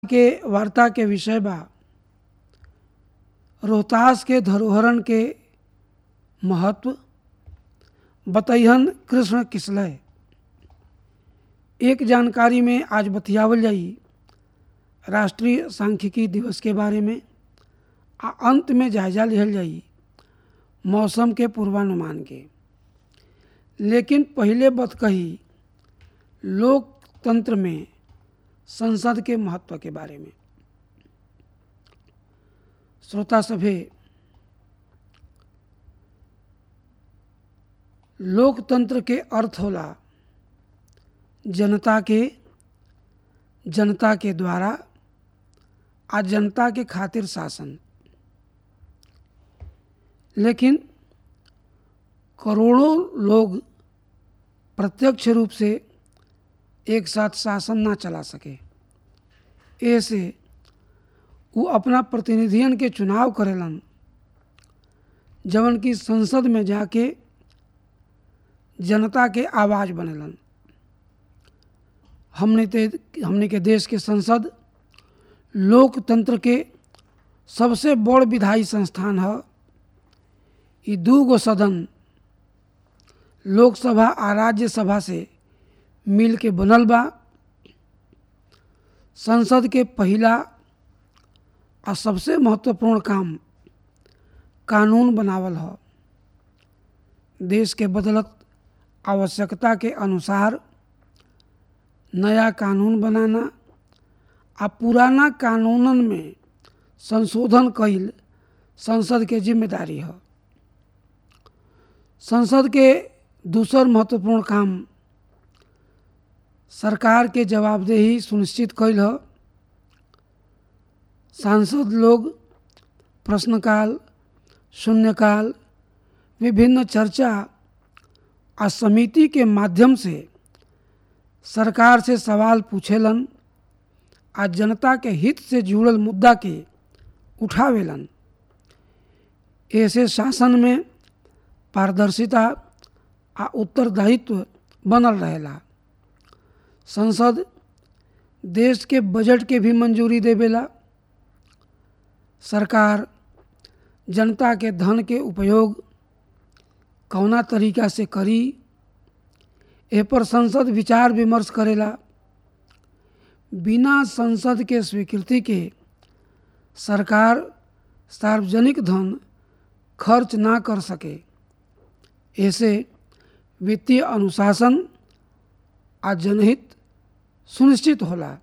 के वार्ता के विषय बा रोहतास के धरोहरन के महत्व बतैहन कृष्ण किसलय एक जानकारी में आज बतियावल जाई राष्ट्रीय सांख्यिकी दिवस के बारे में आ अंत में जायजा लिहल जाई मौसम के पूर्वानुमान के लेकिन पहले बत कही लोकतंत्र में संसद के महत्व के बारे में श्रोता सभे लोकतंत्र के अर्थ होला जनता के जनता के द्वारा आ जनता के खातिर शासन लेकिन करोड़ों लोग प्रत्यक्ष रूप से एक साथ शासन ना चला सके ऐसे वो अपना प्रतिनिधियन के चुनाव करेलन जवन की संसद में जाके जनता के आवाज़ बनेलन हमने ते हमने के देश के संसद लोकतंत्र के सबसे बड़ विधायी संस्थान है ई दू गो सदन लोकसभा आ राज्यसभा से मिल के बनल बा संसद के पहिला आ सबसे महत्वपूर्ण काम कानून बनावल ह देश के बदलत आवश्यकता के अनुसार नया कानून बनाना आ पुराना कानूनन में संशोधन कईल संसद के जिम्मेदारी है संसद के दूसर महत्वपूर्ण काम सरकार के जवाबदेही सुनिश्चित कैल ह सांसद लोग प्रश्नकाल शून्यकाल विभिन्न चर्चा आ समिति के माध्यम से सरकार से सवाल पूछेलन आ जनता के हित से जुड़ल मुद्दा के उठावेलन ऐसे शासन में पारदर्शिता आ उत्तरदायित्व बनल रहेला संसद देश के बजट के भी मंजूरी देवेला सरकार जनता के धन के उपयोग कौना तरीका से करी ए पर संसद विचार विमर्श करेला बिना संसद के स्वीकृति के सरकार सार्वजनिक धन खर्च ना कर सके ऐसे वित्तीय अनुशासन आ जनहित सुनिश्चित होला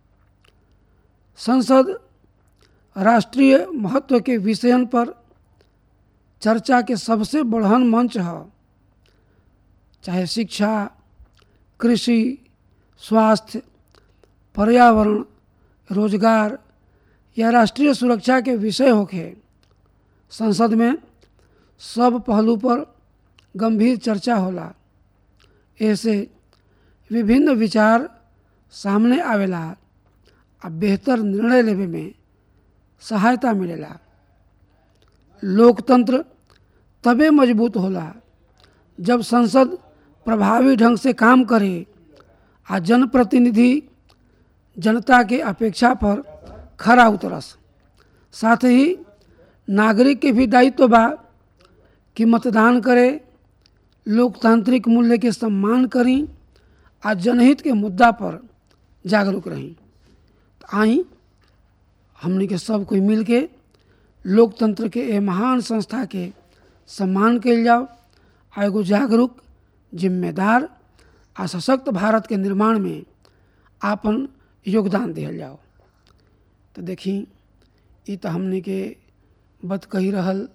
संसद राष्ट्रीय महत्व के विषयन पर चर्चा के सबसे बढ़न मंच है चाहे शिक्षा कृषि स्वास्थ्य पर्यावरण रोजगार या राष्ट्रीय सुरक्षा के विषय होके संसद में सब पहलू पर गंभीर चर्चा होला ऐसे विभिन्न विचार सामने आवेला आ बेहतर निर्णय लेवे में सहायता मिलेला लोकतंत्र तबे मजबूत होला जब संसद प्रभावी ढंग से काम करे आ जनप्रतिनिधि जनता के अपेक्षा पर खरा उतरस साथ ही नागरिक के भी दायित्व बा कि मतदान करे लोकतांत्रिक मूल्य के सम्मान करी आ जनहित के मुद्दा पर जागरूक रही तो आई हमने के सब कोई मिल के लोकतंत्र के ए महान संस्था के सम्मान कल जाओ आ एगो जागरूक जिम्मेदार आ सशक्त भारत के निर्माण में आपन योगदान दिहल जाओ तो देखी ई तो हमने के बत कही रहल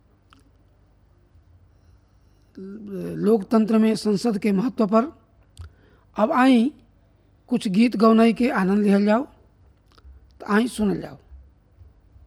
लोकतंत्र में संसद के महत्व पर अब आई कुछ गीत गौनाई के आनंद लिहल जाओ तो आई सुनल जाओ